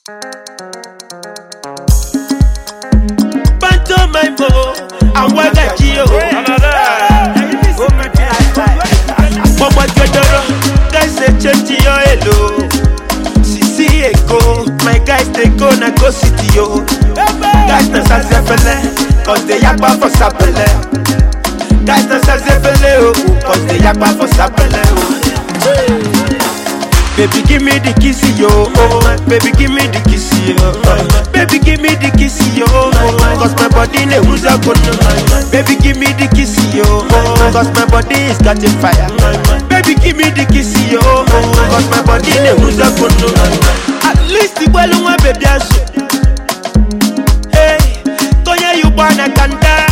Pantomime, àwọn ẹ̀gàjì o. Mọ̀mọ́ jọjọrọ, guys dey change your elo. Sisi Eko, my guys dey go na go city o. Guys na sasefele, cause dey yagba for sapele. Guys na sasefele o, cause dey yagba for sapele o. Baby give me the kissy yo, oh. Baby give me the kissy yo, oh. Baby give me the kissy yo, oh. Cause my body ne who's a good Baby give me the kissy yo, oh. Cause my body is catching fire. Baby give me the kissy yo, oh. Cause my body ne who's a good At least the well one baby asu. Hey, Tonya you wanna kanda.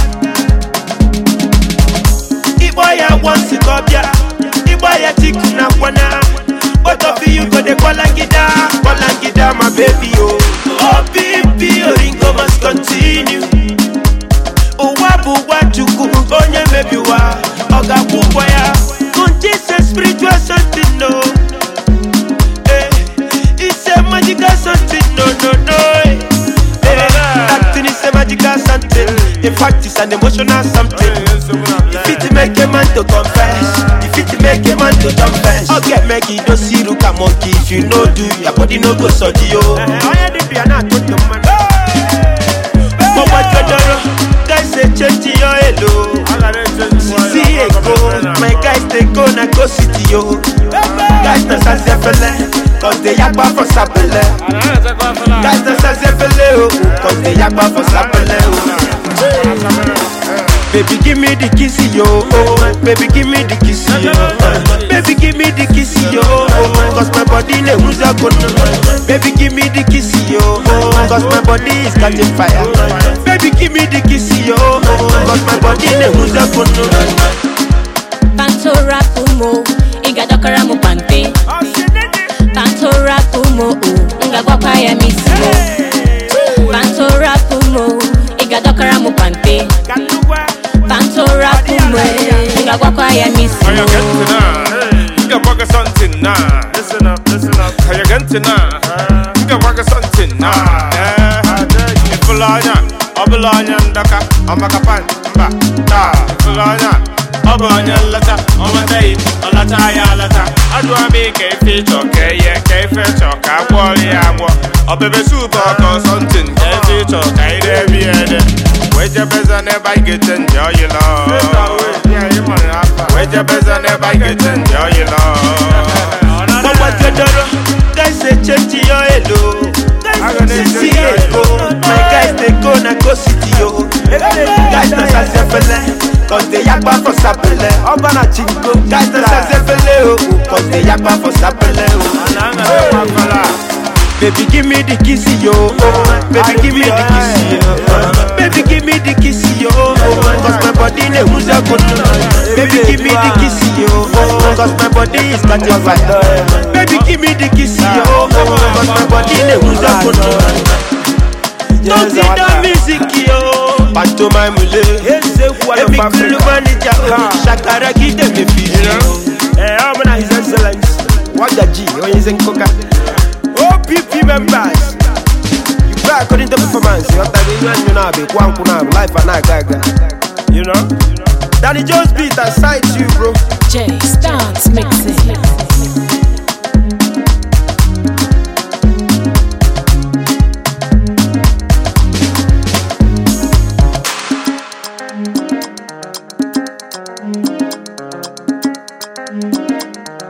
Iboya once it up ya. Iboya chicken na kwana. Both of you go de kwalangida, kwalangida, my baby, oh. Oh, baby, Oringo must continue. Uwabu wachuku, onye maybe wa, oga kubwa ya. Conjese spiritual something, no. Eh, it's a magical something, no, no, no. Eh, eh, acting is a magical something. In fact, it's an emotional something. If it make a man to confess, if it make a man to confess, okay, make it do see look a monkey. If you no do, your body no go so yo. Mama Jodoro, guys say change your elo. Sisi Eko, my guys they go na go city yo. Guys na sasefele, cause they yakba for sapele. Guys na sasefele oh, cause they yakba for sapele oh. Baby, give me the kissy, yo. Oh, baby, give me the kissy, yo. Baby, give me the kissy, yo. Oh, cause my body ne who's a good. Baby, give me the kissy, yo. Oh, cause my body is catching fire. Baby, give me the kissy, yo. Oh, cause my body ne who's a good. Tanto rapumo, igadokara mu pante. Tanto rapumo, ngagwakwa ya misimo. Tanto rapumo, igadokara mu pante. Tanto rapumo, ngagwakwa ya Are you misimo. getting now? You got work something now. Listen up, listen up. Are you getting now? You got work something now. Ifulanya, obulanya ndaka, amakapan, mba, da. Ifulanya, obulanya lata, omadei, olata ya lata. Adwa mi keifi choke ye, keifi choka, kwori agwo. Obebe soup or something, keifi choka, ide biede. Weje beza never get enjoy your love. Weje beza never get enjoy your love. Mama Jodoro, guys say change your elo. Sisi Eko, my guys they go na go city yo. Guys na sasefele, cause they yakba for sapele. Oba na chinko, guys na sasefele oh, cause they yakba for sapele oh. Baby give me the kissy yo, oh. Baby give me the kissy yo, oh. Baby give me the kissy yo, oh. Cause my body ne who's a good. Baby give me the kissy yo, oh. Cause my body is catching fire. Baby give me the kissy yo, oh. Cause my body ne who's a good. Don't see the music yo. Pantomime mule, Emi kulu manager oh. Shakara kite me fiji Eh, I'm not His Excellence. Wagaji, Onyezen Koka. OPP members. You play according to performance. You have to be you know, be kwanku na life and na gaga. You know? Danny Jones beat aside you, bro. J Stance Mixing.